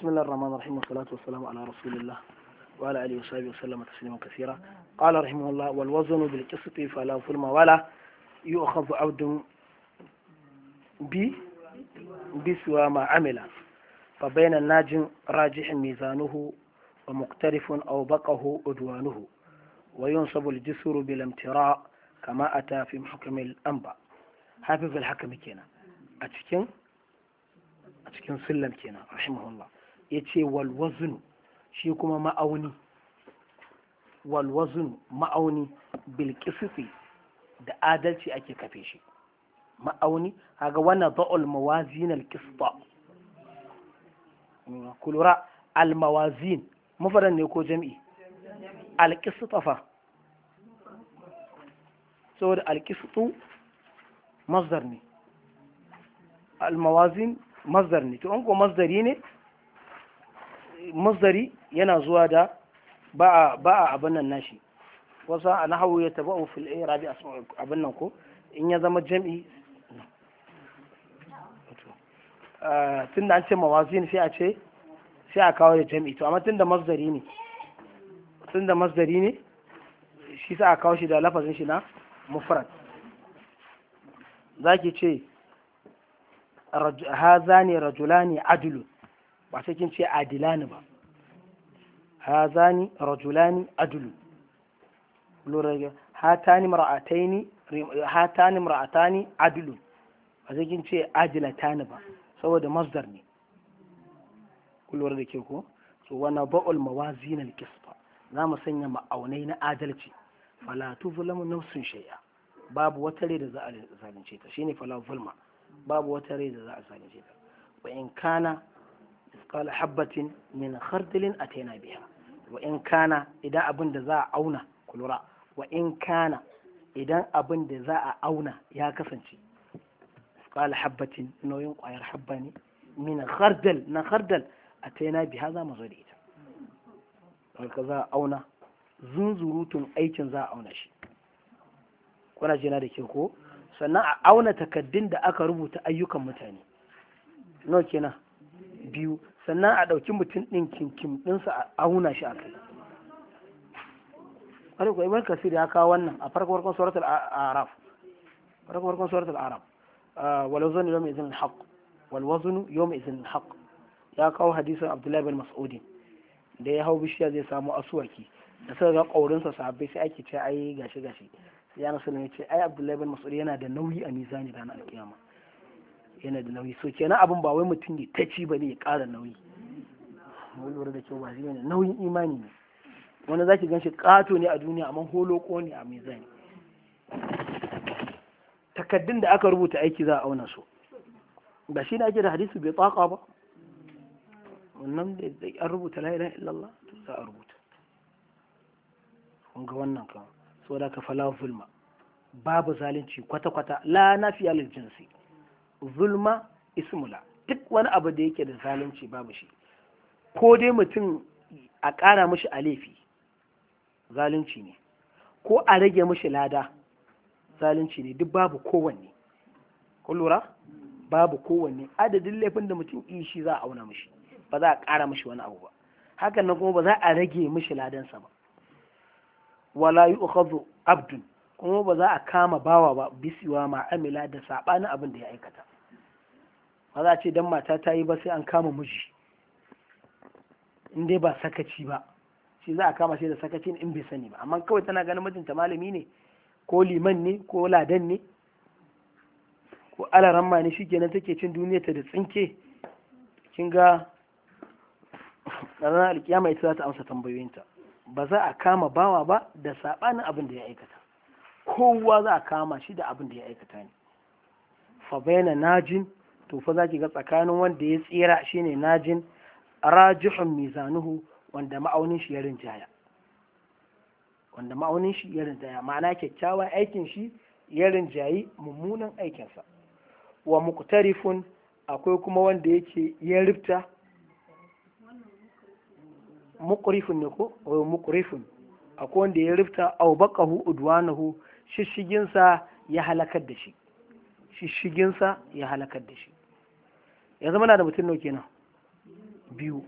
بسم الله الرحمن الرحيم والصلاة والسلام على رسول الله وعلى آله وصحبه وسلم تسليما كثيرا قال رحمه الله والوزن بالقسط فلا ظلم ولا يؤخذ عبد ب بسوى ما عمل فبين الناج راجح ميزانه ومقترف أو بقه أدوانه وينصب الجسر بالامتراء كما أتى في محكم الأنبا حافظ الحكم كينا أتكين أتكين سلم كينا رحمه الله يتي والوزن shi kuma ma'auni walwazun ma'auni bilkisifi da adalci ake kafe shi ma'auni haga wannan za'ul mawazin alkista kulura almawazin mafaran ne ko jam'i alkista fa saboda alkistu masdar ne almawazin masdar ne to an ko masdari ne masdari yana zuwa da ba a abin nan nashi wasu a nahawu ya taba fil irabi abin nan ko in ya zama jam'i tun da an ce mawazin sai a ce sai a kawo da jam'i to amma tun da masdari ne tun da masdari ne shi sa a kawo shi da lafazin shi na mufrad zaki ce hazani rajulani adilun ba sai kin ce adilani ba hazani rajulani adulu lura ga hatani mar'ataini hatani mar'atani adulu ba sai kin ce ajilatani ba saboda masdar ne ku lura da ke ko so wana ba'ul mawazin al-qisfa za mu sanya ma'aunai na adalci fala tuzlamu nafsun shay'a babu wata rai da za a zalunce ta shine fala zulma babu wata rai da za a zalunce ta wa in kana misqala habbatin min khardalin ataina biha wa in kana idan abin da za a auna kulura wa in kana idan abin da za a auna ya kasance misqala habbatin nauyin kwayar habba ne min khardal na khardal ataina biha za mu zo da ita haka za a auna zunzurutun aikin za a auna shi kuna jina da ke ko sannan a auna takaddun da aka rubuta ayyukan mutane nawa kenan biyu sannan a ɗauki mutum ɗin kinkim ɗinsa a auna shi a kai wani kuwa ibn kasir ya kawo wannan a farko farkon suratul araf farko farkon suratul araf wal waznu yawma idhin al wal waznu yawma idhin al ya kawo hadisin abdullahi bin mas'udin da ya hau bishiya zai samu asuwaki da suka ga ƙaurinsa sahabbai sai ake ce ai gashi gashi sai ya nasu ya ce ai abdullahi bin mas'ud yana da nauyi a mizani ranar alkiyama yana da nauyi so kenan abin ba wai mutum ne ta ci ba ne ya ƙara nauyi mun lura da kyau ba shi ne nauyin imani ne wani za ki ganshi ƙato ne a duniya amma holoko ne a mizani takaddun da aka rubuta aiki za a auna su ba shi ne ake da hadisi bai tsaka ba wannan da an rubuta la ilaha illallah to za a rubuta kun ga wannan kan so da ka fala zulma babu zalunci kwata-kwata la nafiya lil jinsi zulma ismula duk wani abu da yake da zalunci babu shi ko dai mutum a ƙara mishi a laifi zalunci ne ko a rage mishi lada zalunci ne duk babu kowanne kun lura babu kowanne adadin laifin da mutum yi shi za a auna mishi ba za a ƙara mishi wani abu ba hakan nan kuma ba za a rage mishi ladansa ba wala yi abdun kuma ba za a kama bawa ba bisiwa ma'amila da saɓanin abin da ya aikata ba za a ce dan mata ta yi ba sai an kama miji in dai ba sakaci ba shi za a kama shi da sakaci in bai sani ba amma kawai tana ganin mijinta malami ne ko liman ne ko ladan ne ko alaramma ne shikenan take cin duniya ta da tsinke kin ga ranar alkiyama ita za ta amsa tambayoyinta ba za a kama bawa ba da saɓanin abin da ya aikata kowa za a kama shi da abin da ya aikata ne fa bayna najin to fa zaki ga tsakanin wanda ya tsira shine najin rajihun mizanuhu wanda ma'aunin shi ya rinjaya wanda ma'aunin shi ya rinjaya ma'ana kyakkyawan aikin shi ya rinjayi mummunan aikinsa wa muqtarifun akwai kuma wanda yake ya rifta muqrifun ne ko muqrifun akwai wanda ya rifta aw baqahu udwanahu shishiginsa ya halakar da shi shishiginsa ya halakar da shi ya zama na da mutum nau kenan biyu